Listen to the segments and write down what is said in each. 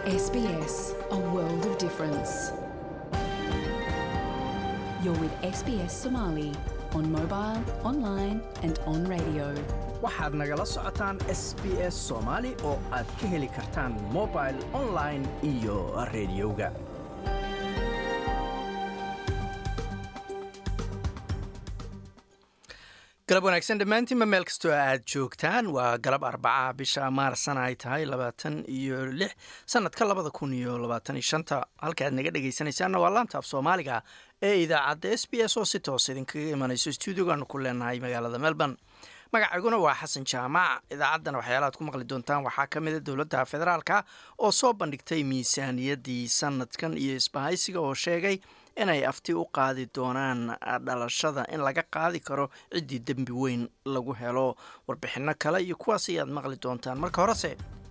SBS, a world of difference. You're with SBS Somali on mobile, online, and on radio. waxaad nagala socotaan s b s soomaali oo aad ka heli kartaan mobil online iyo rediyoga galab wanaagsan dhammaantiinba meel kastoo aad joogtaan waa galab arbaca bisha maarsana ay tahay labaatan iyo lix sanadka labada kun iyo labaatan iyo shanta halka aad naga dhegaysanaysaanna waa laanta af soomaaliga ee idaacadda s b s oo si toos idinkaga imanayso stuudiogaanu ku leenahay magaalada melbourne magacayguna waa xasan jaamac idaacaddana waxyaala aad ku maqli doontaan waxaa ka mida dowladda federaalka oo soo bandhigtay miisaaniyaddii sanadkan iyo isbahaysiga oo sheegay inay afti u qaadi doonaan dhalashada in laga qaadi karo ciddii dembi weyn lagu helo warbixinno kale iyo kuwaas ayaad maqli doontaan marka horese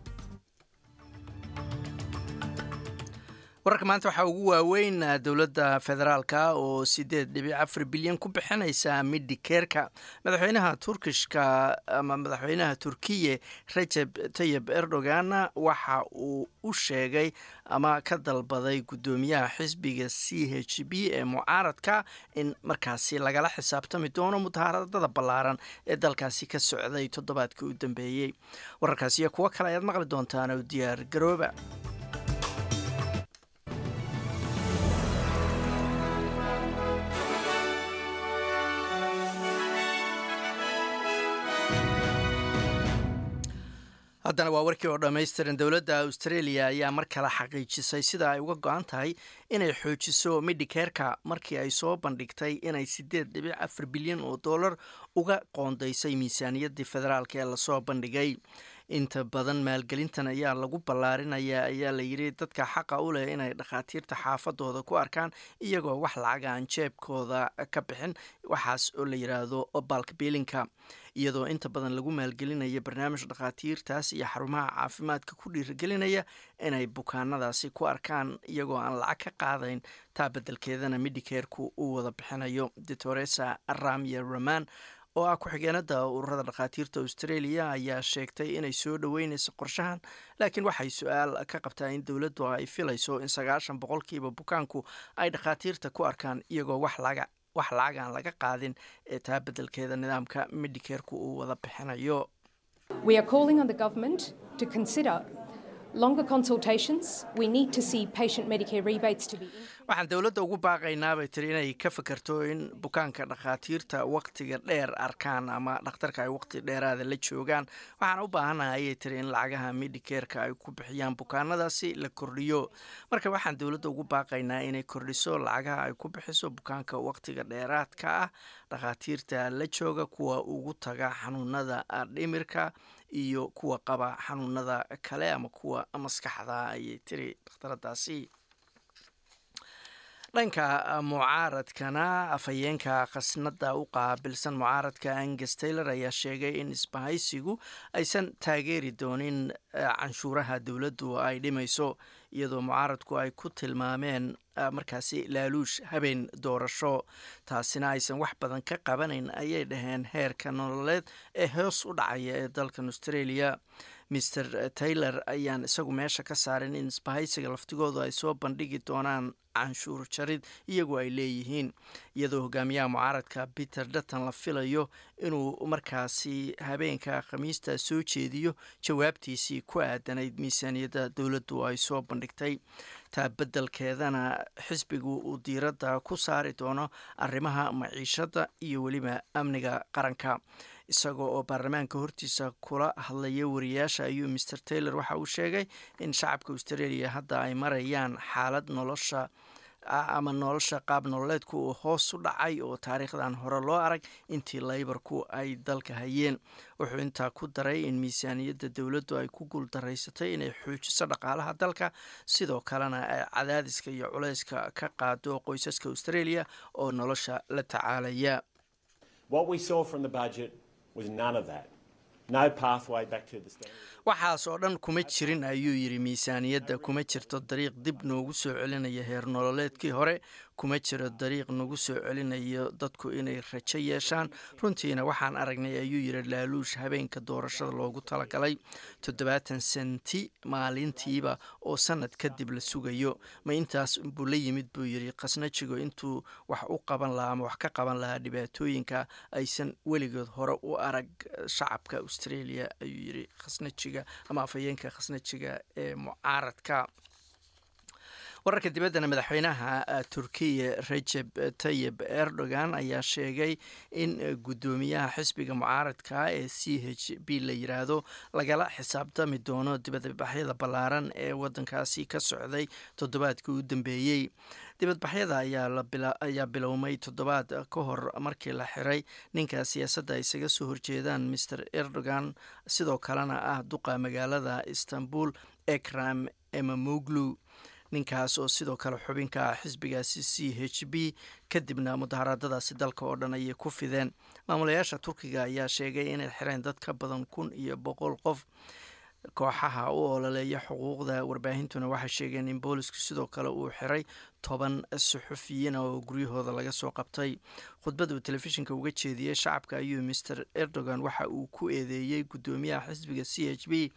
wararka maanta waxaa ugu waaweyn dowladda federaalka oo sideed dhibic afar bilyan ku bixinaysa midikeerka madaxweynaha turkishka ama madaxweynaha turkiye rajeb tayib erdogan waxa uu u sheegay ama ka dalbaday guddoomiyaha xisbiga c h b ee mucaaradka in markaasi lagala xisaabtami doono mudahaaradada ballaaran ee dalkaasi ka socday toddobaadkii u dambeeyey wararkaasi iyo kuwo kale ayaad maqli doontaan oo diyaar garooba haddana waa warkii oo dhammaystiran dowladda australia ayaa mar kale xaqiijisay sida ay uga go-an tahay inay xoojiso midikeerka markii ay soo bandhigtay inay sideed dhibic afar bilyan oo dollar uga qoondaysay miisaaniyaddii federaalk ee lasoo bandhigay inta badan maalgelintan ayaa lagu ballaarinaya ayaa layidhi dadka xaqa u leh inay dhakhaatiirta xaafadooda ku arkaan iyagoo wax lacaga aan jeebkooda ka bixin waxaas oo la yidhaahdo balkbilinka iyadoo inta badan lagu maalgelinaya barnaamij dhakhaatiirtaas iyo xarumaha caafimaadka ku dhiirigelinaya inay bukaanadaasi ku arkaan iyagoo aan lacag ka qaadayn taa beddelkeedana midikeerku uu wada bixinayo doctoresa ramye raman oo ah ku-xigeenada ururada dhakhaatiirta australia ayaa sheegtay inay soo dhoweynayso qorshahan laakiin waxay su-aal ka qabtaa in dowladdu ay filayso in sagaashan boqolkiiba bukaanku ay dhakhaatiirta ku arkaan iyagoo wax laga wax lacag aan laga qaadin ee taa beddelkeeda nidaamka midikeerku uu wada bixinayo We are calling on the government to consider longer consultations. We need to see patient Medicare rebates to be waxaan dowladda ugu baaqaynaa bay tiri inay ka fakerto in bukaanka dhakhaatiirta waqtiga dheer arkaan ama dhakhtarka ay waqti dheeraada la joogaan waxaan u baahanahay ayay tiri in lacagaha midikeerka ay ku bixiyaan bukaanadaasi la kordhiyo marka waxaan dowladda ugu baaqaynaa inay kordhiso lacagaha ay ku bixiso bukaanka waqtiga dheeraadka ah dhakhaatiirta la jooga kuwa ugu taga xanuunada dhimirka iyo kuwa qaba xanuunada kale ama kuwa maskaxda ayay tiri dhakhtaradaasi dhanka mucaaradkana afhayeenka khasnada u qaabilsan mucaaradka angus taylor ayaa sheegay in isbahaysigu aysan taageeri doonin canshuuraha dowladdu ay dhimayso iyadoo mucaaradku ay ku tilmaameen markaasi laaluush habeen doorasho taasina aysan wax badan ka qabanayn ayay dhaheen heerka nololeed ee hoos u dhacaya ee dalkan australia maer taylor ayaan isagu meesha ka saarin in isbahaysiga laftigoodu ay soo bandhigi doonaan canshuur jarid iyagoo ay leeyihiin iyadoo hogaamiyaha mucaaradka peter dutton la filayo inuu markaasi habeenka khamiista soo jeediyo jawaabtiisii ku aadanayd miisaaniyadda dowladdu ay soo bandhigtay taa beddelkeedana xisbigu uu diiradda ku saari doono arrimaha maciishadda iyo weliba amniga qaranka isagoo oo baarlamaanka hortiisa kula hadlaya wariyaasha ayuu maer taylor waxa uu sheegay in shacabka australia hadda ay marayaan xaalad nolosha ama nolosha qaab nololeedku uu hoos u dhacay oo taariikhdan hore loo arag intii laybarku ay dalka hayeen wuxuu intaa ku daray in miisaaniyadda dowladdu ay ku guuldaraysatay inay xoojiso dhaqaalaha dalka sidoo kalena ay cadaadiska iyo culayska ka qaado qoysaska australia oo nolosha la tacaalaya waxaas oo dhan kuma jirin ayuu yidhi miisaaniyadda kuma jirto dariiq dib noogu soo celinaya heer nololeedkii hore kuma jiro dariiq nagu soo celinayo dadku inay rajo yeeshaan runtiina waxaan aragnay ayuu yiri laaluush habeenka doorashada loogu talagalay toddobaatan senti maalintiiba oo sanad kadib la sugayo ma intaas buu la yimid buu yiri khasnajigo intuu wax u qaban lahaa ama wax ka qaban lahaa dhibaatooyinka aysan weligood hore u arag shacabka australia ayuu yiri khasnajiga ama afhayeenka khasnajiga ee mucaaradka wararka dibaddana madaxweynaha turkiya rejeb tayib erdogan ayaa sheegay in guddoomiyaha xisbiga mucaaradka ee c h b la yiraahdo lagala xisaabtami doono dibadbaxyada ballaaran ee wadankaasi ka socday toddobaadkii u dambeeyey dibadbaxyada ayaa bilowmay toddobaad ka hor markii la xiray ninka siyaasadda ay isaga soo horjeedaan master erdogan sidoo kalena ah duqa magaalada istanbul ekram emamoglu ninkaas oo sidoo kale xubinka xisbigaasi c h b kadibna mudaharaadadaasi dalka oo dhan ayay ku fideen maamulayaasha turkiga ayaa sheegay inay xireen dad ka badan kun iyo boqol qof kooxaha u ololeeya xuquuqda warbaahintuna waxay sheegeen in boolisku sidoo kale uu xiray toban suxufiyiin oo guryahooda laga soo qabtay khudbada uu telefishinka uga jeediyey shacabka ayuu master erdogan waxa uu ku eedeeyey guddoomiyaha xisbiga c h b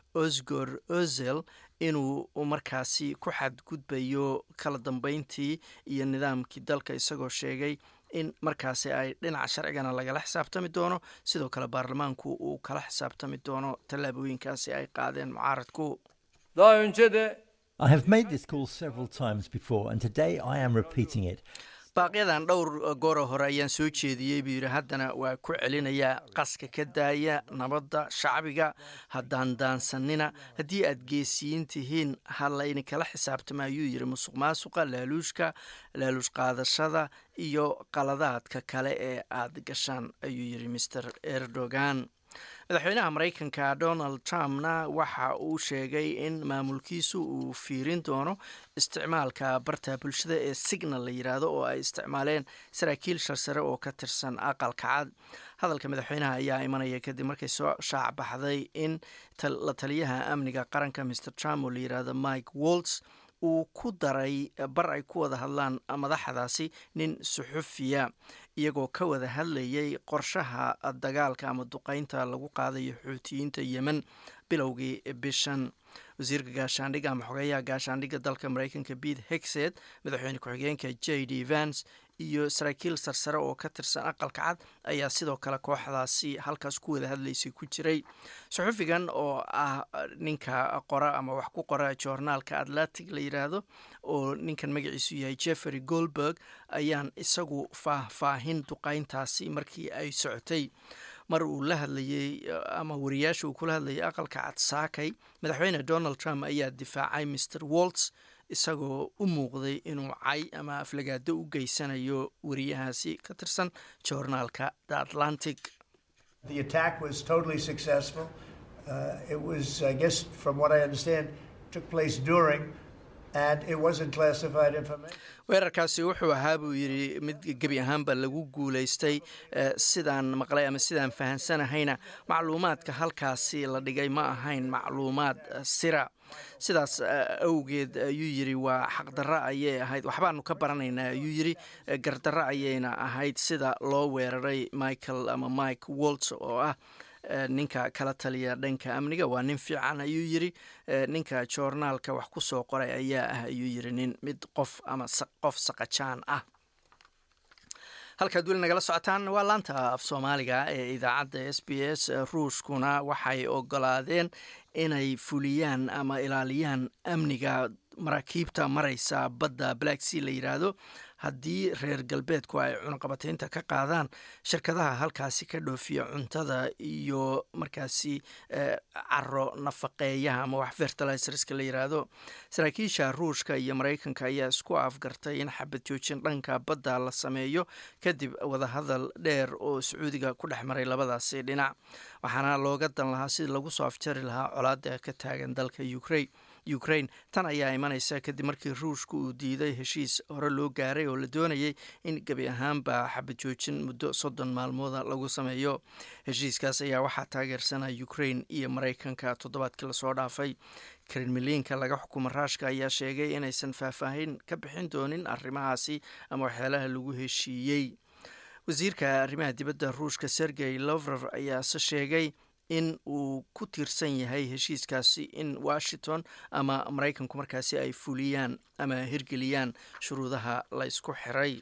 osgor ozel inuu markaasi ku xadgudbayo kala dambeyntii iyo nidaamkii dalka isagoo sheegay in markaasi ay dhinaca sharcigana lagala xisaabtami doono sidoo kale baarlamaanku uu kala xisaabtami doono tallaabooyinkaasi ay qaadeen mucaaradku Daha önce de I have made this call several times before, and today I am repeating it. baaqyadan dhowr gooro hore ayaan soo jeediyey buu yidhi haddana waa ku celinayaa qaska ka daaya nabadda shacbiga haddaan daansanina haddii aad geesiyiin tihiin ha layni kala xisaabtama ayuu yidhi musuq maasuqa laaluushka laaluush qaadashada iyo qaladaadka kale ee aad gashaan ayuu yidhi master erdogan madaxweynaha maraykanka donald trumpna waxa uu sheegay in maamulkiisu uu fiirin doono isticmaalka barta bulshada ee signal la yiraahdo oo ay isticmaaleen saraakiil sharsare oo ka tirsan aqalka cad hadalka madaxweynaha ayaa imanaya kadib markay soo shaac baxday in la taliyaha amniga qaranka mr trump oo la yiraahdo mike wolts uu ku daray bar ay ku wada hadlaan madaxdaasi nin suxufiya iyagoo ka wada hadlayay qorshaha dagaalka ama duqeynta lagu qaadayo xuutiyiinta yemen bilowgii bishan wasiirka gaashaandhigga ama xogeeyaha gaashaandhigga dalka mareykanka pete hexed madaxweyne ku-xigeenka j d vance iyo saraakiil sarsare oo ka tirsan aqalka cad ayaa sidoo kale kooxdaasi halkaas ku wada hadlaysay ku jiray suxufigan oo ah ninka qora ama wax ku qora joornaalka atlantic la yiraahdo oo ninkan magaciisu yahay jeffery goldberg ayaan isagu faahfaahin duqeyntaasi markii ay socotay mar uu la hadlayey ama wariyaasha uu kula hadlayay aqalka cad saakay madaxweyne donald trump ayaa difaacay mr walts isagoo u muuqday inuu cay ama aflagaado u geysanayo wariyahaasi ka tirsan joornaalka the atlantic The attack was totally successful. Uh, it was, I guess, from what I understand, took place during, and it wasn't classified information. weerarkaasi wuxuu ahaa buu yidhi mid gebi ahaanba lagu guulaystay sidaan maqlay ama sidaan fahansanahayna macluumaadka halkaasi la dhigay ma ahayn macluumaad sira sidaas awgeed ayuu yidhi waa xaqdarro ayay ahayd waxbaanu ka baranaynaa ayuu yidhi gardarro ayayna ahayd sida loo weeraray michael ama mike wolts oo ah ninka kala taliya dhanka amniga waa nin fiican ayuu yidhi ninka joornaalka wax ku soo qoray ayaa ah ayuu yidhi nin mid qof ama qof saqajaan ah halkaad weli nagala socotaan waa laanta af soomaaliga ee idaacadda s b s ruushkuna waxay ogolaadeen inay fuliyaan ama ilaaliyaan amniga maraakiibta maraysa badda black sea la yiraahdo haddii reer galbeedku ay cunaqabataynta ka qaadaan shirkadaha halkaasi ka dhoofiya cuntada iyo markaasi caro nafaqeeyaha ama wax fertilizerska la yiraahdo saraakiisha ruushka iyo maraykanka ayaa isku afgartay in xabad joojin dhanka badda la sameeyo kadib wadahadal dheer oo sacuudiga ku dhex maray labadaasi dhinac waxaana looga dan lahaa sidii lagu soo afjari lahaa colaada ka taagan dalka ukraine ukraine tan ayaa imanaysa kadib markii ruushka uu diiday heshiis hore loo gaaray oo la doonayay in gebi ahaanba xabad joojin muddo soddon maalmooda lagu sameeyo heshiiskaas ayaa waxaa taageersanaya ukraine iyo maraykanka toddobaadkii lasoo dhaafay kremliinka laga xukumo raashka ayaa sheegay inaysan faahfaahin ka bixin doonin arrimahaasi ama waxyaalaha lagu heshiiyey wasiirka arrimaha dibadda ruushka sergey lovrov ayaase sheegay in uu ku tiirsan yahay heshiiskaasi in washington ama maraykanku markaasi ay fuliyaan ama hirgeliyaan shuruudaha la ysku xiray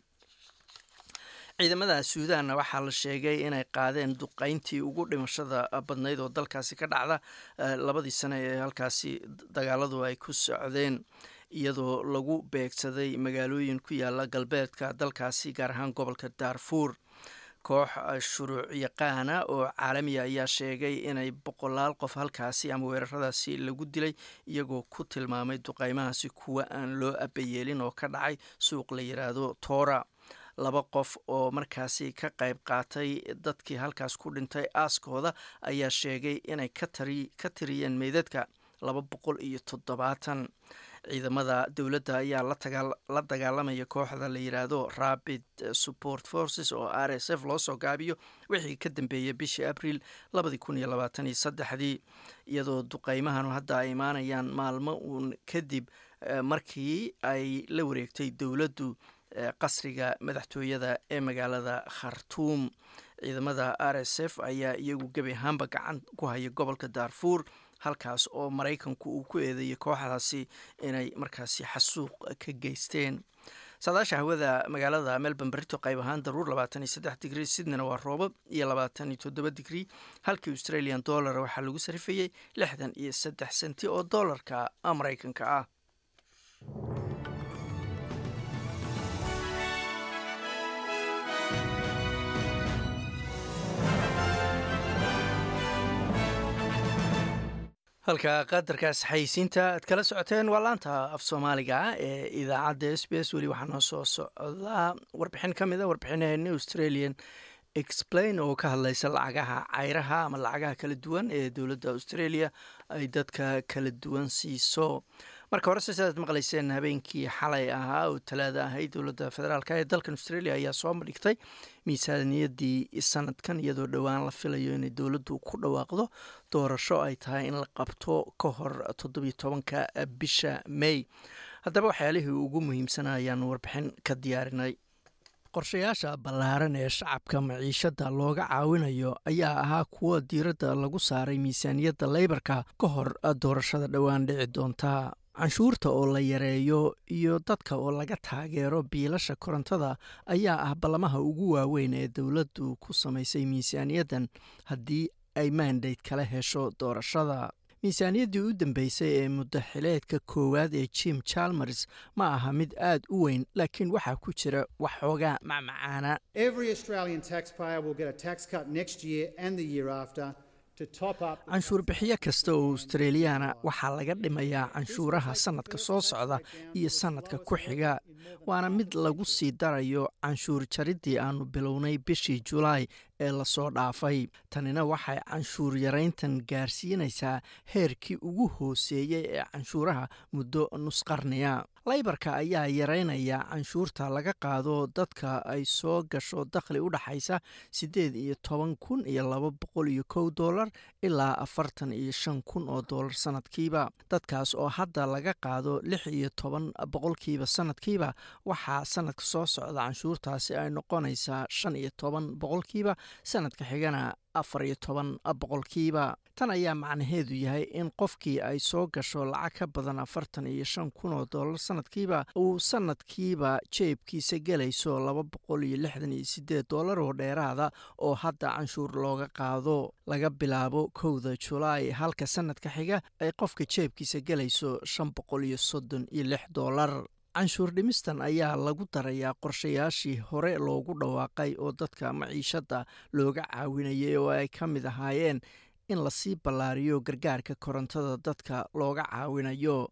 ciidamada suudanna waxaa la sheegay inay qaadeen duqeyntii ugu dhimashada badnayd oo dalkaasi ka dhacda labadii sane ee halkaasi dagaaladu ay ku socdeen iyadoo lagu beegsaday magaalooyin ku yaala galbeedka dalkaasi gaar ahaan gobolka daarfuur koox shuruuc yaqaana oo caalamiya ayaa sheegay inay boqolaal qof halkaasi ama weeraradaasi lagu dilay iyagoo ku tilmaamay duqeymahaasi kuwa aan loo abayeelin oo ka dhacay suuq la yiraahdo toora laba qof oo markaasi ka qayb qaatay dadkii halkaas ku dhintay aaskooda ayaa sheegay inay ka tiriyeen meydadka laba boqol iyo toddobaatan ciidamada dowladda ayaa la dagaalamaya kooxda la yiraahdo rapid support forces oo r s f loo soo gaabiyo wixii ka dambeeyay bishii abriil labadii kun iyo labaatan iyo saddexdii iyadoo duqeymahanu hadda ay imaanayaan maalmo uun kadib markii ay la wareegtay dowladdu qasriga madaxtooyada ee magaalada khartuum ciidamada r s f ayaa iyagu gebi ahaanba gacan ku haya gobolka daarfuur halkaas oo maraykanku uu ku eedeeyay kooxdaasi inay markaasi xasuuq ka geysteen saadaasha hawada magaalada melbourne berito qayb ahaan daruur labaatan iyo saddex digrii sydneyna waa roobab iyo labaatan iyo toddoba digrii halkii australian dollar waxaa lagu sarifayey lixdan iyo saddex senti oo dollarka maraykanka ah halka qadarkaas xayisiinta aad kala socoteen waa laanta af soomaaliga ee idaacadda s b s weli waxaa noo soo socdaa warbixin ka mid a warbixinaheeni australian explain oo ka hadlaysa lacagaha cayraha ama lacagaha kala duwan ee dowladda australia ay dadka kala duwan siiso marka hore se sidaad maqlayseen habeenkii xalay ahaa oo talaada ahayd dowladda federaalk ee dalkan australia ayaa soo bandhigtay miisaaniyadii sanadkan iyadoo dhowaan la filayo inay dowladdu ku dhawaaqdo doorasho ay tahay in la qabto ka hor toddobiyo tobanka bisha may haddaba waxyaalihii ugu muhiimsana ayaan warbixin ka diyaarinay qorshayaasha ballaaran ee shacabka maciishadda looga caawinayo ayaa ahaa kuwo diiradda lagu saaray miisaaniyadda leybarka ka hor doorashada dhowaan dhici doonta canshuurta oo la yareeyo iyo dadka oo laga taageero biilasha korontada ayaa ah ballamaha ugu waaweyn ee dowladdu ku samaysay miisaaniyaddan haddii ay mandate kala hesho doorashada miisaaniyaddii u dambeysay ee muddaxileedka koowaad ee jim chalmers ma aha mid aad u weyn laakiin waxaa ku jira waxoogaa macmacaana canshuur bixiyo kasta oo australiyaana waxaa laga dhimayaa canshuuraha sannadka soo socda iyo sannadka ku xiga waana mid lagu sii darayo canshuur jariddii aanu bilownay bishii julaay ee lasoo dhaafay tanina waxay canshuur yarayntan gaarsiinaysaa heerkii ugu hooseeyey ee canshuuraha muddo nusqarniya laybarka ayaa yaraynaya canshuurta laga qaado dadka ay soo gasho dakhli u dhaxaysa siddeed iyo toban kun iyo laba boqol iyo kow dollar ilaa afartan iyo shan kun oo dollar sanadkiiba dadkaas oo hadda laga qaado lix iyo toban boqolkiiba sanadkiiba waxaa sanadka soo socda canshuurtaasi ay noqonaysaa shan iyo toban boqolkiiba sanadka xigana afar iyo toban boqolkiiba tan ayaa macnaheedu yahay in qofkii ay soo gasho lacag ka badan afartan iyo shan kun oo dollar sanadkiiba uu sanadkiiba jeebkiisa gelayso laba boqol iyo lixdan iyo sideed dollar oo dheeraada oo hadda canshuur looga qaado laga bilaabo kowda julaay halka sanadka xiga ay qofka jeebkiisa gelayso shan boqol iyo soddon iyo lix dollar canshuur dhimistan ayaa lagu darayaa qorshayaashii hore loogu dhawaaqay oo dadka maciishadda looga caawinayay oo ay ka mid ahaayeen in lasii ballaariyo gargaarka korontada dadka looga caawinayo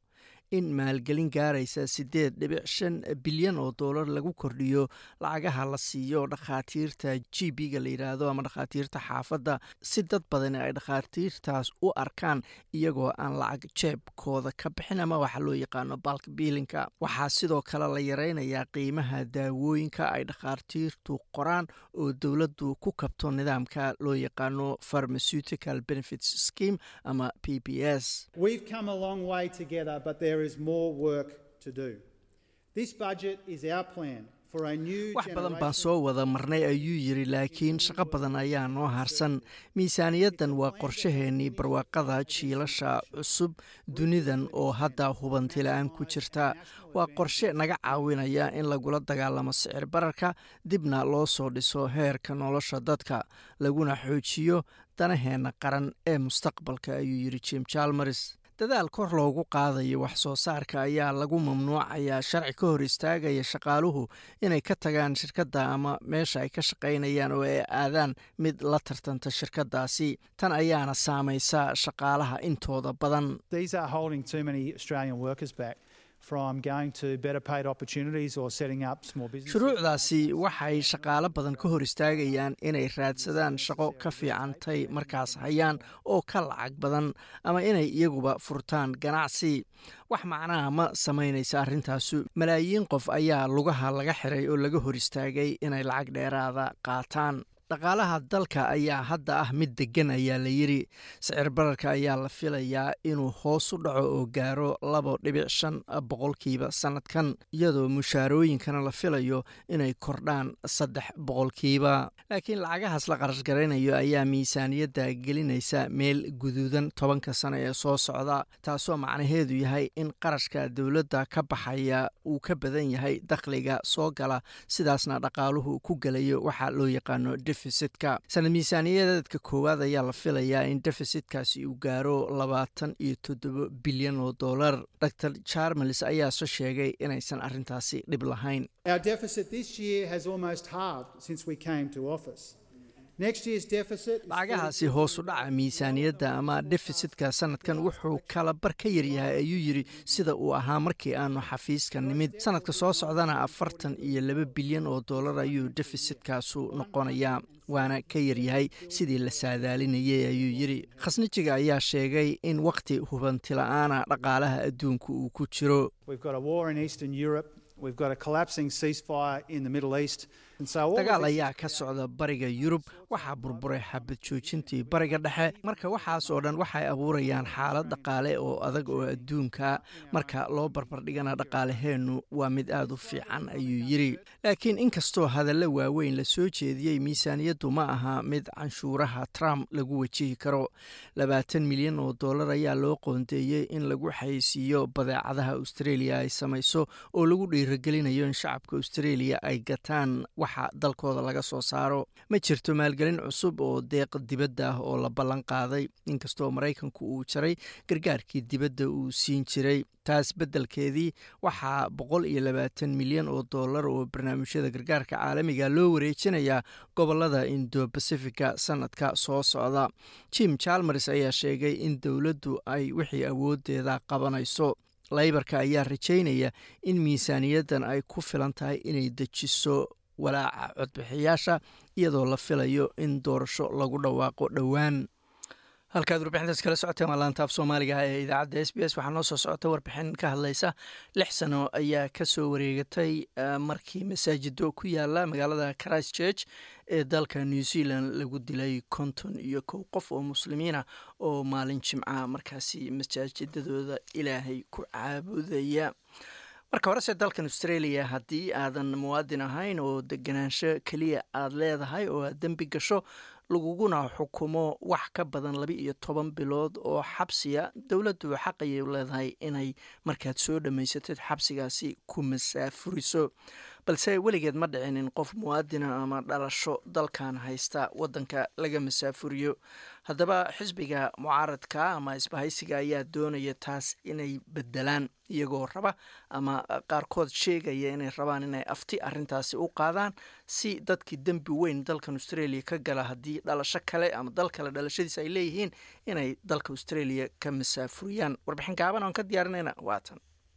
in maalgelin gaaraysa siddeed dhibic shan bilyan oo doolar lagu kordhiyo lacagaha la siiyo dhakhaatiirta g b-ga la yidhaahdo ama dhakhaatiirta xaafadda si dad badani ay dhakhaatiirtaas u arkaan iyagoo aan lacag jeebkooda ka bixin ama waxa loo yaqaano balk biilinka waxaa sidoo kale la yaraynayaa qiimaha daawooyinka ay dhakhaatiirtu qoraan oo dowladdu ku kabto nidaamka loo yaqaano pharmaceutical benefits scheme ama p b s We've come a long way together, but there is more work to do. This budget is our plan for a new wax badan baan generation- soo wada marnay ayuu yidhi laakiin shaqo badan ayaa noo harsan miisaaniyaddan waa qorshaheennii barwaaqada jiilasha cusub dunidan oo hadda hubanti la-aan ku jirta waa qorshe naga caawinaya in lagula dagaalamo sicir bararka dibna loo soo dhiso heerka nolosha dadka laguna xoojiyo danaheenna qaran ee mustaqbalka ayuu yidhi jim jalmers dadaal kor loogu qaadayo wax soo saarka ayaa lagu mamnuucayaa sharci ka hor istaagaya shaqaaluhu inay ka tagaan shirkadda ama meesha ay ka shaqaynayaan oo ay aadaan mid la tartanta shirkaddaasi tan ayaana saamaysa shaqaalaha intooda badan These are holding too many Australian workers back from going to better paid opportunities or setting up small businesses. shuruucdaasi waxay shaqaalo badan ka hor istaagayaan inay raadsadaan shaqo ka fiicantay markaas hayaan oo ka lacag badan ama inay iyaguba furtaan ganacsi wax macnaha ma samaynaysa arrintaasu malaayiin qof ayaa lugaha laga xiray oo laga hor istaagay inay lacag dheeraada qaataan dhaqaalaha dalka ayaa hadda ah mid deggan ayaa la yidhi sicir bararka ayaa la filayaa inuu hoos u dhaco oo gaaro labo dhibic shan boqolkiiba sannadkan iyadoo mushaarooyinkana la filayo inay kordhaan saddex boqolkiiba laakiin lacagahaas la qarash garaynayo ayaa miisaaniyadda gelinaysa meel guduudan tobanka sano ee soo socda taasoo macnaheedu yahay in qarashka dowladda ka baxaya uu ka badan yahay dakhliga soo gala sidaasna dhaqaaluhu ku gelayo waxaa loo yaqaano defitsitka sanad miisaaniyadeedka koowaad ayaa la filayaa in defisitkaasi uu gaaro labaatan iyo toddobo bilyan oo dollar dor jarmels ayaase sheegay inaysan arrintaasi dhib lahayn Our deficit this year has almost halved since we came to office. Next year's deficit is lacagahaasi hoos u dhaca miisaaniyadda ama defisitka sanadkan wuxuu kala bar ka yaryahay ayuu yidhi sida uu ahaa markii aanu xafiiska nimid sanadka soo socdana afartan iyo laba bilyan oo dollar ayuu defisitkaasu noqonayaa waana ka yaryahay sidii la saadaalinayay ayuu yidhi khasnijiga ayaa sheegay in wakhti hubantila'aana dhaqaalaha adduunka uu ku jiro We've got a war in Eastern Europe. We've got a collapsing ceasefire in the Middle East. And so all of dagaal this- ayaa ka socda bariga yurub waxaa burburay xabad joojintii bariga dhexe marka waxaas oo dhan waxay abuurayaan xaalad dhaqaale oo adag oo adduunka marka loo barbardhigana dhaqaalaheennu waa mid aad u fiican ayuu yidhi laakiin inkastoo hadallo waaweyn la soo jeediyey miisaaniyaddu ma aha mid canshuuraha trump lagu wajihi karo labaatan milyan oo dollar ayaa loo qoondeeyey in lagu xayeysiiyo badeecadaha australia ay samayso oo lagu dhiiragelinayo in shacabka australia ay gataan waxa dalkooda laga soo saaro ma jirto maalgelin cusub oo deeq dibadda ah oo la ballan qaaday inkastoo maraykanku uu jaray gargaarkii dibadda uu siin jiray taas beddelkeedii waxaa boqol iyo labaatan milyan oo dollar oo barnaamijyada gargaarka caalamiga loo wareejinayaa gobolada indo bacifica sanadka soo socda jim jalmers ayaa sheegay in dowladdu ay wixii awoodeeda qabanayso laybarka ayaa rajaynaya in miisaaniyaddan ay ku filan tahay inay dejiso walaaca codbixiyaasha iyadoo la filayo in doorasho lagu dhawaaqo dhowaan halkaad warbixintaas kala socoteen waa laantaaf soomaaliga ee idaacadda s b s waxaa noo soo socota warbixin ka hadlaysa lix sano ayaa kasoo wareegatay markii masaajido ku yaala magaalada christchurch ee dalka new zealand lagu dilay konton iyo kow qof oo muslimiina oo maalin jimca markaasi masaajidadooda ilaahay ku caabudaya marka horese dalkan australia haddii aadan muwaadin ahayn oo deganaansho keliya aada leedahay oo aad dembi gasho laguguna xukumo wax ka badan laba iyo toban bilood oo xabsiya dowladdu xaqayay leedahay inay markaad soo dhammaysatid xabsigaasi ku masaafuriso balse weligeed ma dhicin in qof muwaadina ama dhalasho dalkan haysta wadanka laga masaafuriyo haddaba xisbiga mucaaradka ama isbahaysiga ayaa doonaya taas inay bedelaan iyagoo raba ama qaarkood sheegaya inay rabaan inay afti arintaasi u qaadaan si dadkii dembi weyn dalkan australia ka gala haddii dhalasho kale ama dal kale dhalashadiisa ay leeyihiin inay dalka australia ka masaafuriyaan warbixin gaaban oon ka diyaarinayna waatan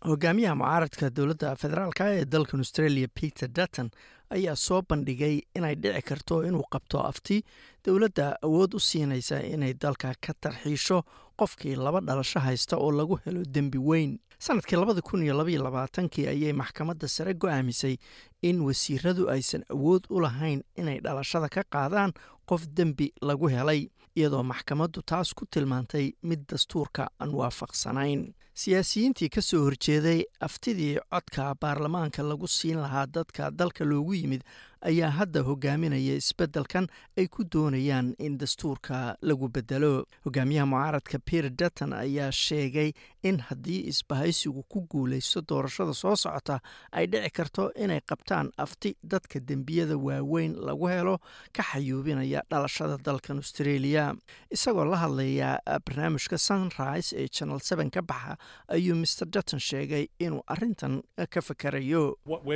hogaamiyaha mucaaradka dowladda federaalka ee dalkan australia peter dutton ayaa soo bandhigay inay dhici karto inuu qabto afti dowladda awood u siinaysa inay dalka ka tarxiisho qofkii laba dhalasho haysta oo lagu helo dembi weyn sanadkii labada kun iyo labaiyo labaatankii ayay maxkamadda sare go-aamisay in wasiiradu aysan awood u lahayn inay dhalashada ka qaadaan qof dembi lagu helay iyadoo maxkamaddu taas ku tilmaantay mid dastuurka aan waafaqsanayn siyaasiyiintii ka soo horjeeday aftidii codka baarlamaanka lagu siin lahaa dadka dalka loogu yimid ayaa hadda hogaaminaya isbeddelkan ay ku doonayaan in dastuurka lagu bedelo hogaamiyaha mucaaradka peter dutton ayaa sheegay in haddii isbahaysigu ku guulaysto doorashada soo socota ay dhici karto inay qabtaan afti dadka dembiyada waaweyn lagu helo ka xayuubinaya dhalashada dalkan australia isagoo la hadlaya barnaamijka sunrise ee channel seven ka baxa ayuu mr dutton sheegay inuu arintan ka fakarayo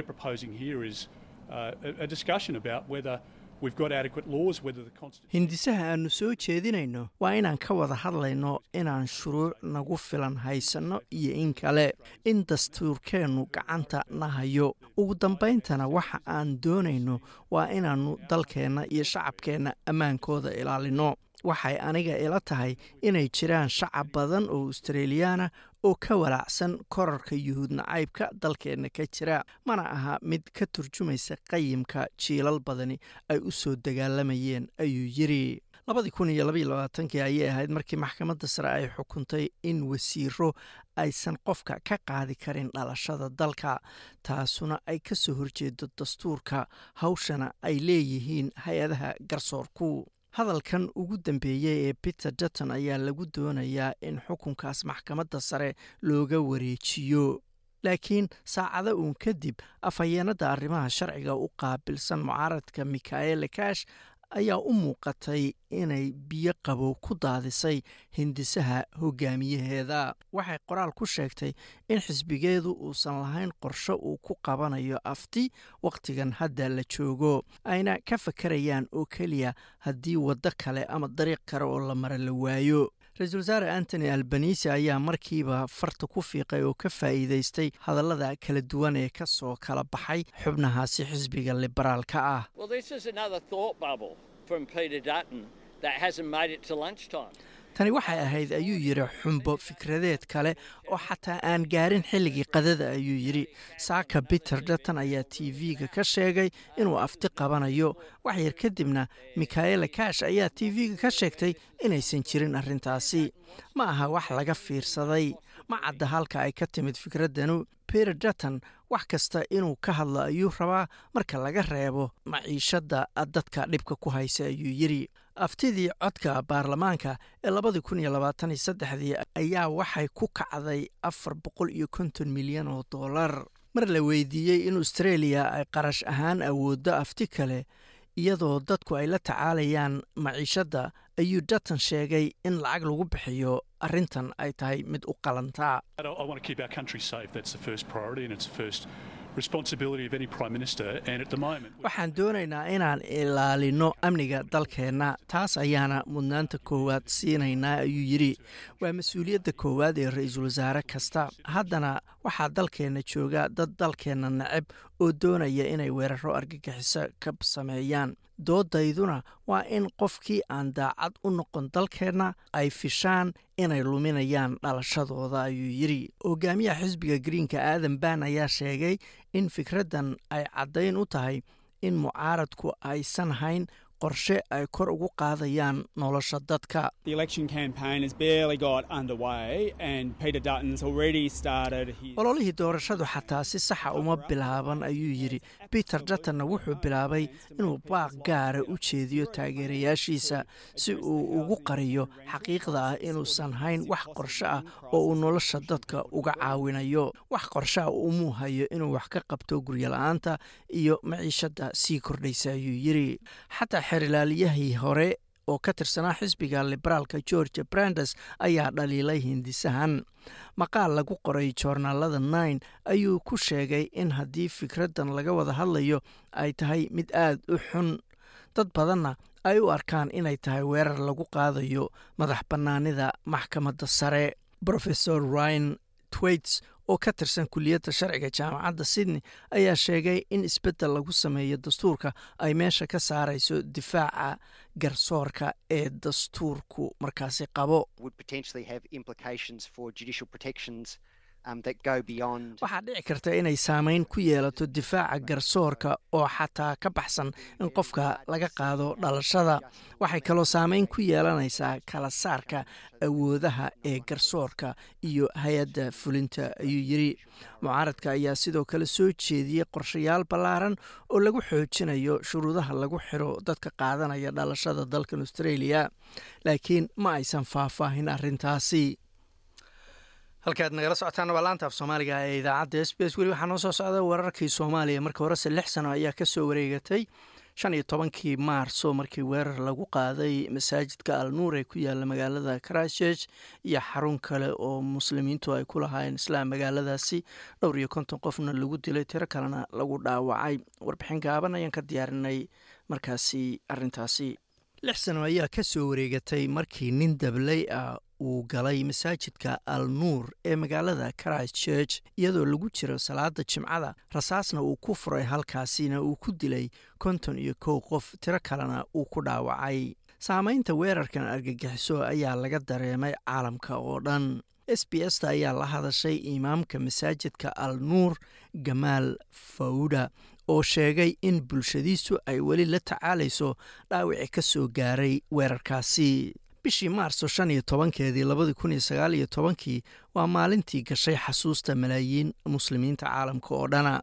hindisaha aanu soo jeedinayno waa inaan ka wada hadlayno inaan shuruuc nagu filan haysanno iyo in kale in dastuurkeennu gacanta na hayo ugu dambayntana waxa aan doonayno waa inaannu dalkeenna iyo shacabkeenna ammaankooda ilaalino waxay aniga ila tahay inay jiraan shacab badan oo australiyaana oo ka walaacsan korarka yuhuud nacaybka dalkeenna ka jira mana aha mid ka turjumaysa qayimka jiilal badani ay u soo dagaalamayeen ayuu yiri labadii kun iyo labaiyo labaatankii ayay ahayd markii maxkamadda sare ay xukuntay in wasiiro aysan qofka ka qaadi karin dhalashada dalka taasuna ay ka soo horjeedo dastuurka hawshana ay leeyihiin hay-adaha garsoorku hadalkan ugu dambeeyey ee peter dutton ayaa lagu doonayaa in xukunkaas maxkamadda sare looga wareejiyo laakiin saacado uun kadib afhayeenadda arrimaha sharciga u qaabilsan mucaaradka mikaele kash ayaa u muuqatay inay biyo qabow ku daadisay hindisaha hogaamiyaheeda waxay qoraal ku sheegtay in xisbigeedu uusan lahayn qorsho uu ku qabanayo afti wakhtigan hadda la joogo ayna ka fakarayaan oo keliya haddii waddo kale ama dariiq kale oo la mara la waayo ra-iisul wasaare antony albanisi ayaa markiiba farta ku fiiqay oo ka faa'iidaystay hadallada kala duwan ee ka soo kala baxay xubnahaasi xisbiga liberaalka ah tani waxay ahayd ayuu yidhi xumbo fikradeed kale oo xataa aan gaarin xilligii qadada ayuu yidhi saaka peter dutton ayaa t v-ga ka sheegay inuu afti qabanayo waxyar kadibna mikaela kash ayaa t v-ga ka sheegtay inaysan jirin arrintaasi ma aha wax laga fiirsaday ma cadda halka ay ka timid fikraddanu peter dutton wax kasta inuu ka hadlo ayuu rabaa marka laga reebo maciishadda dadka dhibka ku haysa ayuu yidhi aftidii codka baarlamaanka ee labadii kun iyo labaatan iyo saddexdii ayaa waxay ku kacday afar boqol iyo konton milyan oo dollar mar la weydiiyey in australia ay qarash ahaan awooddo afti kale iyadoo dadku ay la tacaalayaan maciishadda ayuu dutton sheegay in lacag lagu bixiyo arrintan ay tahay mid u qalantaa waxaan doonaynaa inaan ilaalino amniga dalkeenna taas ayaana mudnaanta koowaad siinaynaa ayuu yidhi waa mas-uuliyadda koowaad ee ra-iisul wasaare kasta haddana waxaa dalkeenna jooga dad dalkeenna neceb oo doonaya inay weeraro argagixiso ka sameeyaan doodayduna waa in qofkii aan daacad u noqon dalkeenna ay fishaan inay luminayaan dhalashadooda ayuu yidhi hogaamiyaha xisbiga greenka aadan ban ayaa sheegay in fikraddan ay caddayn u tahay in mucaaradku aysan hayn qorshe ay kor ugu qaadayaan nolosha dadka ololihii doorashadu xataa si saxa uma bilaaban ayuu yidhi peter duttonna wuxuu bilaabay inuu baaq gaara u jeediyo taageerayaashiisa si uu ugu qariyo xaqiiqda ah inuusan hayn wax qorshe ah oo uu nolosha dadka uga caawinayo wax qorshe ah umuu hayo inuu wax ka qabto guryola-aanta iyo maciishadda sii kordhaysa ayuu yidhi xataa xerilaaliyahii hore oo ka tirsanaa xisbiga liberaalka george brandes ayaa dhaliilay hindisahan maqaal lagu qoray joornaalada nine ayuu ku sheegay in haddii fikraddan laga wada hadlayo ay tahay mid aad u xun dad badanna ay u arkaan inay tahay weerar lagu qaadayo madax bannaanida maxkamadda sare rofesor ryan twaits oo ka tirsan kuliyadda sharciga jaamacadda sydney ayaa sheegay in isbeddel lagu sameeyo dastuurka ay meesha ka saarayso difaaca garsoorka ee dastuurku markaasi qabo waxaa dhici karta inay saameyn ku yeelato difaaca garsoorka oo xataa ka baxsan in qofka laga qaado dhalashada waxay kaloo saameyn ku yeelanaysaa kala saarka awoodaha ee garsoorka iyo hay-adda fulinta ayuu yiri mucaaradka ayaa sidoo kale soo jeediyey qorshayaal ballaaran oo lagu xoojinayo shuruudaha lagu xiro dadka qaadanaya dhalashada dalkan australia laakiin ma aysan faahfaahin arrintaasi halkaad nagala socotaan waa laanta af soomaaliga ee idaacadda s b s weli waxaa noo soo socda wararkii soomaaliya marka horese lix sano ayaa kasoo wareegatay shan iyo tobankii maarso markii weerar lagu qaaday masaajidka al nuur ee ku yaala magaalada christchurch iyo xarun kale oo muslimiintu ay ku lahaayeen islaam magaaladaasi dhowr iyo konton qofna lagu dilay tiro kalena lagu dhaawacay warbixin gaaban ayaan ka diyaarinay markaasi arintaasi lix sano ayaa kasoo wareegatay markii nin dabley ah uu galay masaajidka al nuur ee magaalada christchurch iyadoo lagu jiro salaada jimcada rasaasna uu ku furay halkaasina uu ku dilay konton iyo kow qof tiro kalena uu ku dhaawacay saameynta weerarkan argagixiso ayaa laga dareemay caalamka oo dhan s b s ta ayaa la hadashay imaamka masaajidka al nuur gamaal fawda oo sheegay in bulshadiisu ay weli la tacaalayso dhaawici ka soo gaaray weerarkaasi bishii maarso shan iyo tobankeedii labadii kun iyo sagaal iyo tobankii waa maalintii gashay xasuusta malaayiin muslimiinta caalamka oo dhana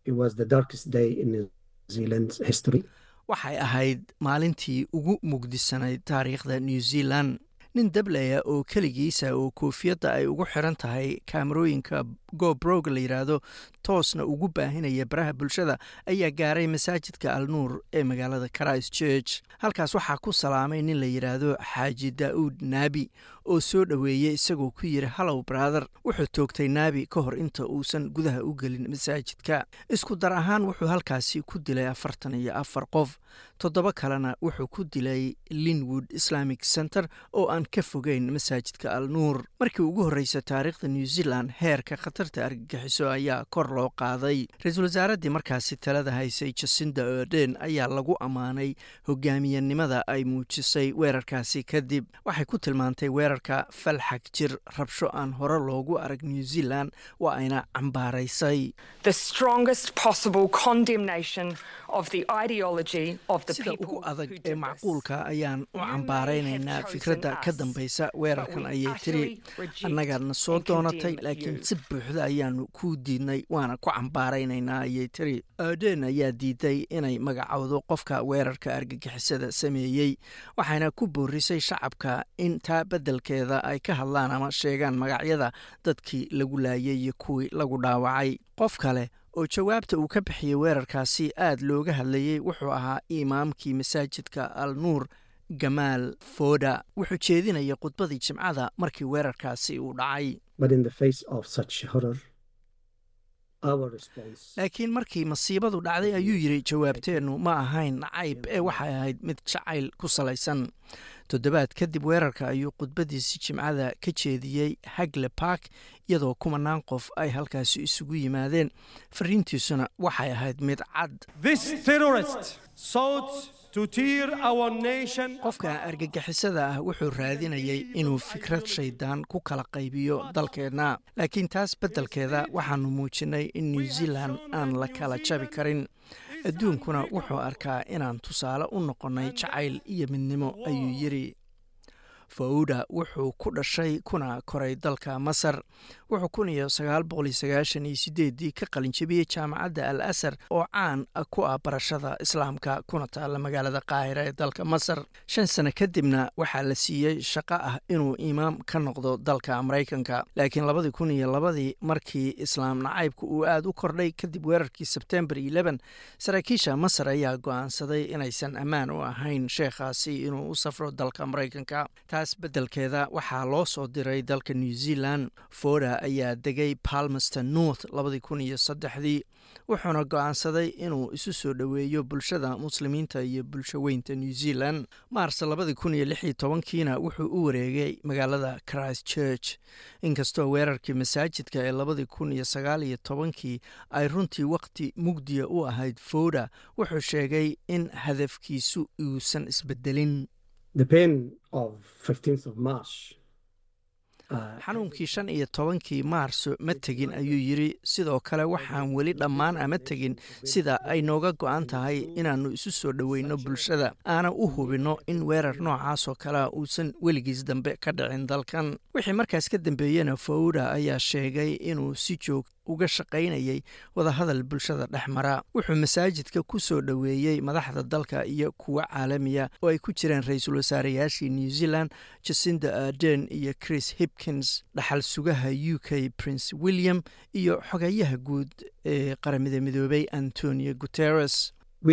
waxay ahayd maalintii ugu mugdisanayd taariikhda new zealand nin dableya oo keligiisa oo koofiyadda ay ugu xiran tahay kaamarooyinka gobrog la yidhaahdo toosna ugu baahinaya baraha bulshada ayaa gaaray masaajidka al nuur ee magaalada christchurch halkaas waxaa ku salaamay nin la yidhaahdo xaaji daa'uud naabi oo soo dhoweeyey isagoo ku yidhi hallow brother wuxuu toogtay naabi ka hor inta uusan gudaha u gelin masaajidka isku dar ahaan wuxuu halkaasi ku dilay afartan iyo afar qof toddoba kalena wuxuu ku dilay linwood islamic center oo aan ka fogeyn masaajidka al nuur markii ugu horreysa taariikhda new zealand heerka khatarta argagixiso ayaa kor loo qaaday ra-iisul wasaaraddii markaasi talada haysay jasinda oden ayaa lagu ammaanay hogaamiyanimada ay muujisay weerarkaasi kadib waxay ku tilmaantay weerarka falxag jir rabsho aan hore loogu arag new zealand waa ayna cambaaraysay sida ugu adag ee macquulka ayaan u cambaaraynaynaa fikradda ka dambaysa weerarkan ayay tiri annagaadna soo doonatay laakiin si buuxda ayaanu kuu diidnay waana ku cambaaraynaynaa ayay tiri oden ayaa diiday inay magacowdo qofka weerarka argagixisada sameeyey waxayna ku boorisay shacabka in taa beddelkeeda ay ka hadlaan ama sheegaan magacyada dadkii lagu laayay iyo kuwii lagu dhaawacay qof kale oo jawaabta uu ka bixiyey weerarkaasi aad looga hadlayey wuxuu ahaa imaamkii masaajidka al nuur gamaal foda wuxuu jeedinayay khudbadii jimcada markii weerarkaasi uu dhacay laakiin markii masiibadu dhacday ayuu yidhi jawaabteennu ma ahayn nacayb ee waxay ahayd mid jacayl ku salaysan toddobaad kadib weerarka ayuu khudbadiisi jimcada ka jeediyey hagle bark iyadoo kumanaan qof ay halkaasi isugu yimaadeen fariintiisuna waxay ahayd mid cad qofka argagixisada ah wuxuu raadinayay inuu fikrad shaydaan ku kala qaybiyo dalkeenna laakiin taas beddelkeeda waxaanu muujinay in new zealand aan la kala jabi karin adduunkuna wuxuu arkaa inaan tusaale u noqonnay jacayl iyo midnimo ayuu yidhi fawda wuxuu ku dhashay kuna koray dalka masar wuxuu kun iyo sagaal boqol iyo sagaashan iyo sideedii ka qalinjabiyey jaamacadda al asar oo caan ku ah barashada islaamka kuna taalla magaalada qaahira ee dalka masar shan sano kadibna waxaa la siiyey shaqo ah inuu imaam ka noqdo dalka maraykanka laakiin labadii kun iyo labadii markii islaam nacaybka uu aada u kordhay kadib weerarkii sebtembar eleven saraakiisha masar ayaa go-aansaday inaysan ammaan u ahayn sheekhaasi inuu u safro dalka maraykanka taas beddelkeeda waxaa loo soo diray dalka new zealand foda ayaa degay palmerston north labadii kun iyo saddexdii wuxuuna go-aansaday inuu isu soo dhoweeyo bulshada muslimiinta iyo bulsho weynta new zealand maars labadii kun iyo lix iyo tobankiina wuxuu u wareegay magaalada christ church inkastoo weerarkii masaajidka ee labadii kun iyo sagaal iyo tobankii ay runtii waqti mugdiya u ahayd foda wuxuu sheegay in hadafkiisu uusan isbedelin xanuunkii shan iyo tobankii maarso ma tegin ayuu yidri sidoo kale waxaan weli dhammaan ama tegin sida ay nooga go-an tahay inaannu isu soo dhoweyno bulshada aana u hubinno in weerar noocaasoo kalea uusan weligiis dambe ka dhicin dalkan wixii markaas ka dambeeyena fawda ayaa sheegay inuu si joog uga shaqaynayay wadahadal bulshada dhex mara wuxuu masaajidka ku soo dhoweeyey madaxda dalka iyo kuwa caalamiya oo ay ku jireen ra-iisul wasaareyaashii new zealand jacinda arden iyo chris hipkins dhaxal sugaha u k prince william iyo xogayaha guud ee qaramada midoobay antonio guteres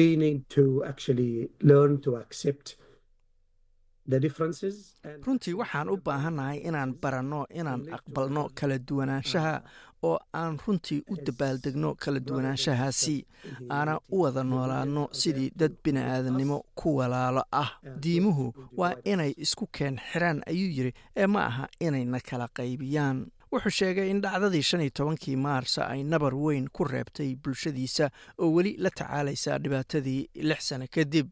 runtii waxaan u baahannahay inaan baranno inaan aqbalno kala duwanaanshaha oo aan runtii u dabaaldegno kala duwanaanshahaasi aana u wada noolaadno sidii dad bini-aadannimo ku walaalo ah diimuhu waa inay isku keen xiraan ayuu yidhi ee ma aha inayna kala qaybiyaan wuxuu sheegay in dhacdadii shan iyo tobankii maarsa ay nabar weyn ku reebtay bulshadiisa oo weli la tacaalaysa dhibaatadii lix sano kadib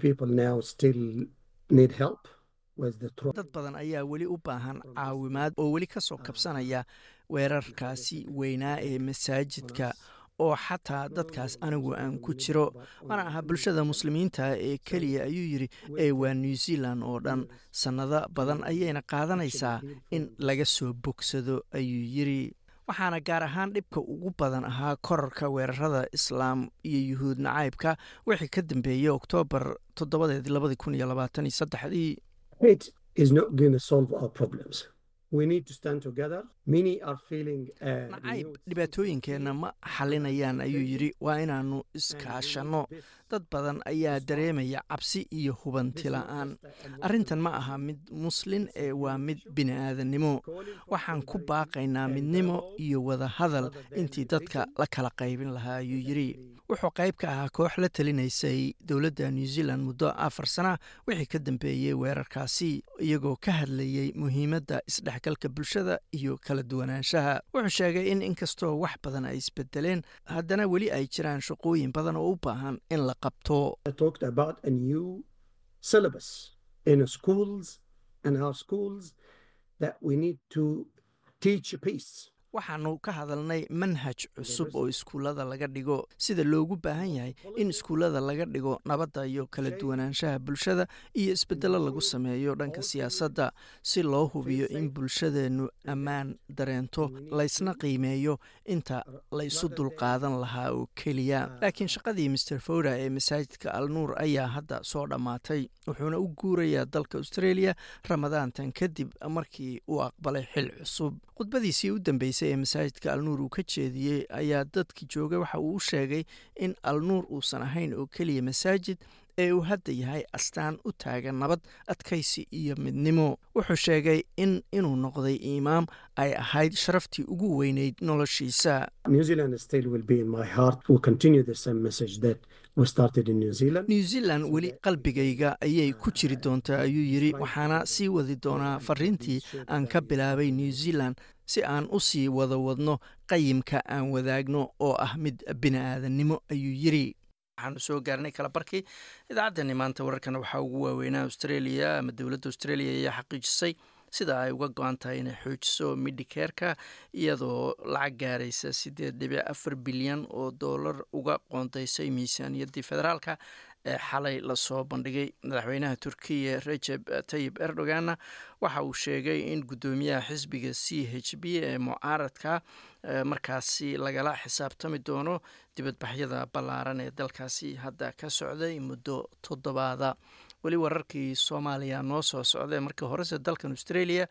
dad badan ayaa weli u baahan caawimaad oo weli ka soo kabsanaya weerarkaasi weynaa ee masaajidka oo xataa dadkaas anigu aan ku jiro mana aha bulshada muslimiinta ee keliya ayuu yidhi ee waa new zealand oo dhan sannado badan ayayna qaadanaysaa in laga soo bogsado ayuu yidri waxaana gaar ahaan dhibka ugu badan ahaa korarka weerarada islaam iyo yuhuud nacaybka wixii ka dambeeyey oktoobar toddobadeed labadii kun iyo labaatan iyo saddexdii nacayb dhibaatooyinkeenna ma xalinayaan ayuu yidhi waa inaannu iskaashanno dad badan ayaa dareemaya cabsi iyo hubanti la-aan arrintan ma aha mid muslin ee waa mid bini-aadannimo waxaan ku baaqaynaa midnimo iyo wada hadal intii dadka la kala qaybin lahaa ayuu yidhi wuxuu qayb ka ahaa koox la talinaysay dowladda new zealand muddo afar sana wixii ka dambeeyey weerarkaasi iyagoo ka hadlayey muhiimadda isdhexgalka bulshada iyo kala duwanaanshaha wuxuu sheegay in inkastoo wax badan ay isbedeleen haddana weli ay jiraan shaqooyin badan oo u baahan in la qabto waxaanu ka hadalnay manhaj cusub oo iskuullada laga dhigo sida loogu baahan yahay in iskuullada laga dhigo nabadda iyo kala duwanaanshaha bulshada iyo isbedelo lagu sameeyo dhanka siyaasadda si loo hubiyo in bulshadeennu ammaan dareento laysna qiimeeyo inta laysu dulqaadan lahaa oo keliya laakiin shaqadii master foda ee masaajidka alnuur ayaa hadda soo dhammaatay wuxuuna u guurayaa dalka australia ramadaantan kadib markii uu aqbalay xil cusub khudbadiisii u dambeysay ee masaajidka alnuur uu ka jeediyey ayaa dadki joogay waxa uu u sheegay in alnuur uusan ahayn oo keliya masaajid ee uu hadda yahay astaan u taagan nabad adkaysi iyo midnimo wuxuu sheegay in inuu noqday imaam ay ahayd sharaftii ugu weyneyd noloshiisa new zealand weli qalbigayga ayay ku jiri doontaa ayuu yidhi waxaana sii wadi doonaa fariintii aan ka bilaabay new zealand si aan u sii wada wadno qayimka aan wadaagno oo ah mid bini-aadannimo ayuu yidri waxaanu soo gaarnay kala barkii idaacaddeenni maanta wararkana waxaa ugu waaweynaa australia ama dowladda australia ayaa xaqiijisay sida ay uga go-an tahay inay xoojiso midhikeerka iyadoo lacag gaaraysa siddeed dhibic afar bilyan oo doolar uga qoondeysay miisaaniyaddii federaalka ee xalay lasoo bandhigay madaxweynaha turkiya rejeb tayib erdoganna waxa uu sheegay in guddoomiyaha xisbiga c h b ee mucaaradka markaasi lagala xisaabtami doono dibadbaxyada ballaaran ee dalkaasi hadda ka socday muddo toddobaada weli wararkii soomaaliya noo soo socday markii horese dalkan australia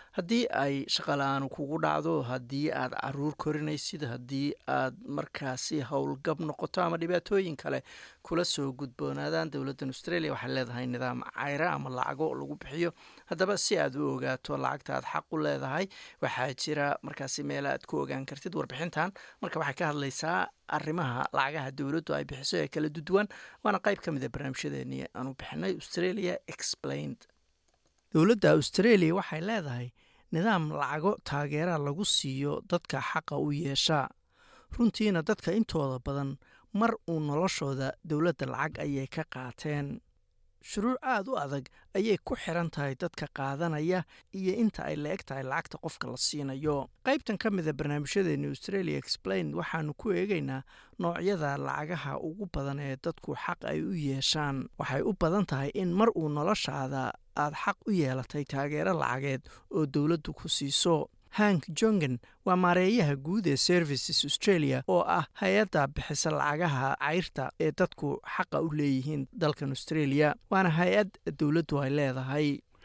haddii ay shaqala-aanu kugu dhacdo haddii aad caruur korinaysid haddii aad markaasi howlgab noqoto ama dhibaatooyin kale kula soo gudboonaadaan dowladdan australia waxay leedahay nidaam cayra ama lacago lagu bixiyo haddaba si aad u ogaato lacagta aad xaq u leedahay waxaa jira markaasi meel aad ku ogaan kartid warbixintan marka waxay ka hadlaysaa arrimaha lacagaha dowladdu ay bixiso ee kala duduwan waana qayb ka mid a barnaamijyadeeni aanu bixinay australia explained dowladda australia waxay leedahay nidaam lacago taageera lagu siiyo dadka xaqa u yeesha runtiina dadka intooda badan mar uu noloshooda dowladda lacag ayay ka qaateen shuruuc aada u adag ayay ku xiran tahay dadka qaadanaya iyo inta ay la eg tahay lacagta qofka la siinayo qaybtan ka mida barnaamijyadeeni australia explained waxaanu ku eegaynaa noocyada lacagaha ugu badan ee dadku xaq ay u yeeshaan waxay u badan tahay in mar uu noloshaada aad xaq u yeelatay taageero lacageed oo dowladdu ku siiso hank jongen waa maareeyaha guud ee services australia oo ah hay-adda bixisa lacagaha cayrta ee dadku xaqa u leeyihiin dalkan australia waana hay-ad dowladdu ay leedahay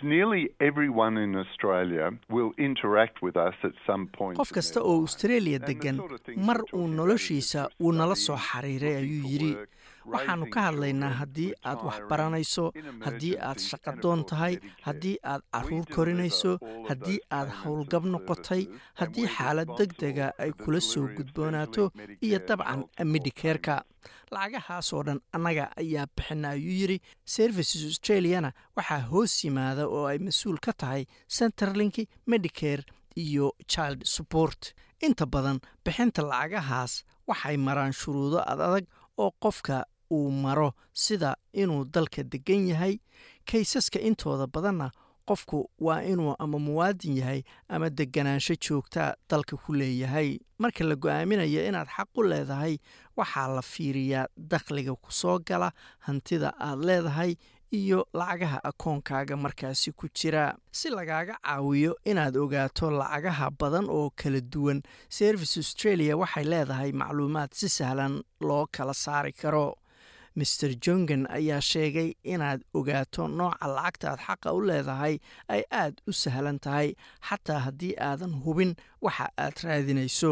qof kasta oo australia degan mar uu noloshiisa wuu nala soo xiriiray ayuu yidhi waxaannu ka hadlaynaa haddii aad wax baranayso haddii aad shaqadoon tahay haddii aad caruur korinayso haddii aad howlgab noqotay haddii xaalad deg dega ay kula soo gudboonaato iyo dabcan midhikeerka lacagahaasoo dhan annaga ayaa bixina ayuu yidhi services australiana waxaa hoos yimaada oo ay mas-uul ka tahay centerlink medicare iyo child support inta badan bixinta lacagahaas waxay maraan shuruudo ad adag oo qofka uu maro sida inuu dalka degan yahay kaysaska intooda badanna qofku waa inuu ama muwaadin yahay ama deganaansho joogta dalka ku leeyahay marka la go-aaminayo inaad xaq u leedahay waxaa la fiiriyaa dakhliga ku soo gala hantida aad leedahay iyo lacagaha akoonkaaga markaasi ku jira si lagaaga caawiyo inaad ogaato lacagaha badan oo kala duwan service australia waxay leedahay macluumaad si sahlan loo kala saari karo master jongen ayaa sheegay inaad ogaato nooca lacagta aad xaqa u leedahay ay aad u sahlan tahay xataa haddii aadan hubin waxa aad raadinayso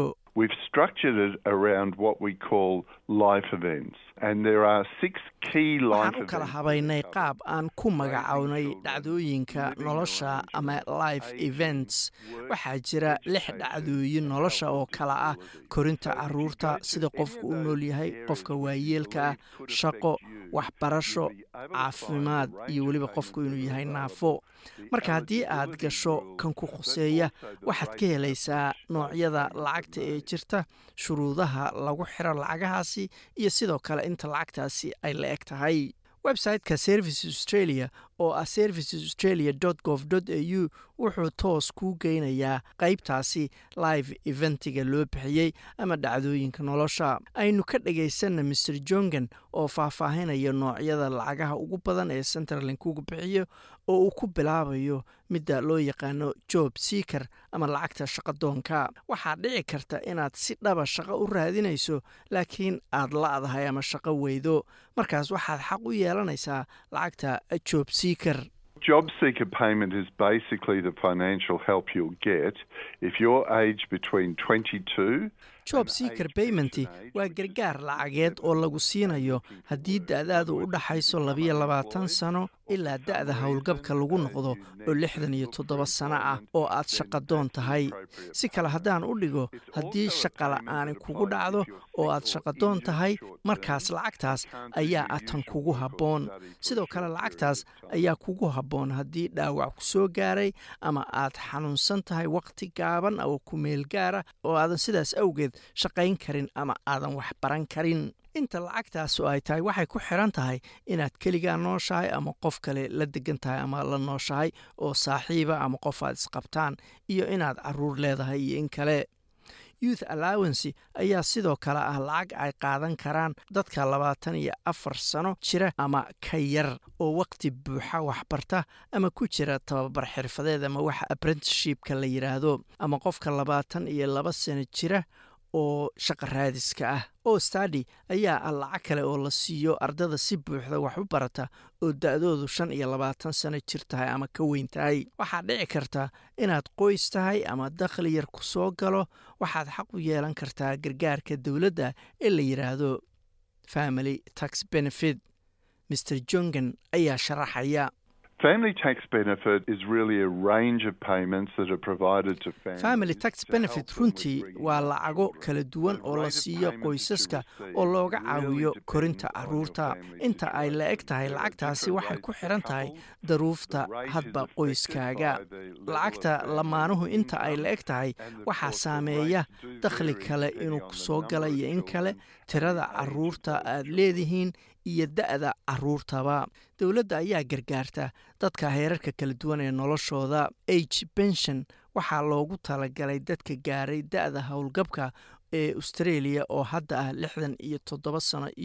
waxaan u kala habaynay qaab aan ku magacownay dhacdooyinka nolosha ama life events waxaa jira lix dhacdooyin nolosha oo kala ah korinta caruurta sida qofku u nool yahay qofka waayeelka ah shaqo waxbarasho caafimaad iyo weliba qofku inuu yahay naafo marka haddii aad gasho kan ku khuseeya waxaad ka helaysaa noocyada lacagta ee jirta shuruudaha lagu xiro lacagahaasi iyo sidoo kale inta lacagtaasi ay la eg tahay website-ka services australia oo ah services australia gov au wuxuu toos kuu geynayaa qaybtaasi live eventiga loo bixiyey ama dhacdooyinka nolosha aynu ka dhagaysanna master jongen oo faahfaahinaya noocyada lacagaha ugu badan ee centerlink ugu bixiyo oo uu ku bilaabayo midda loo yaqaano job seaker ama lacagta shaqadoonka waxaa dhici karta inaad si dhaba shaqo u raadinayso laakiin aad la-dahay ama shaqo weydo markaas waxaad xaq u yeelanaysaa lacagta job seaker Job seeker payment is basically the financial help you'll get if you're aged between 22 job seaker payment waa gargaar lacageed oo lagu siinayo haddii da-daadu u dhaxayso labiyo labaatan sano ilaa da-da howlgabka lagu noqdo oo lixdan iyo toddoba sano ah oo aad shaqadoon tahay si kale haddaan u dhigo haddii shaqa la-aani kugu dhacdo oo aad shaqadoon tahay markaas lacagtaas ayaa atan kugu habboon sidoo kale lacagtaas ayaa kugu habboon haddii dhaawac ku soo gaaray ama aad xanuunsan tahay wakhti gaaban oo ku meel gaara oo aadan sidaas awgeed shaqayn karin ama aadan wax baran karin inta lacagtaasu ay tahay waxay ku xiran tahay inaad keligaa nooshahay ama qof kale la degan tahay ama la nooshahay oo saaxiiba ama qof aad isqabtaan iyo inaad caruur leedahay iyo in kale youth allowancy ayaa sidoo kale ah lacag ay qaadan karaan dadka labaatan iyo afar sano jira ama ka yar oo waqti buuxa waxbarta ama ku jira tababar xirfadeed ama waxa apprenticeshipka la yidhaahdo ama qofka labaatan iyo laba sano jira oo shaqa raadiska ah oo stadi ayaa ah lacag kale oo la siiyo ardada si buuxda wax u barata oo da-doodu shan iyo labaatan sano jir tahay ama ka weyn tahay waxaa dhici karta inaad qoys tahay ama dakhli yar ku soo galo waxaad xaq u yeelan kartaa gargaarka dowladda ee la yidhaahdo family tax benefit mr jongan ayaa sharaxaya Family tax benefit is really a range of payments that are provided to families. family tax to benefit help them with runtii bringing waa up lacago children. kala duwan The oo la rate of siiyo payment that you qoysaska receive oo looga really caawiyo depends korinta on your caruurta family inta ay la eg situation. tahay There are lacagtaasi different waxay rates ku for xiran tahay couples. daruufta The rate is hadba affected qoyskaaga by the level of lacagta family lamaanuhu inta ay la eg income tahay and of waxaa course the saameeya rates do dakhli vary kale depending inuu on ku the soo number gala of iyo in kale children and tirada the age of caruurta those aad children. leedihiin iyo da-da caruurtaba dowladda ayaa gargaarta dadka heerarka kala duwan ee noloshooda age pension waxaa loogu talagalay dadka gaaray da-da howlgabka ee australia oo hadda ah lixdan iyo toddoba sano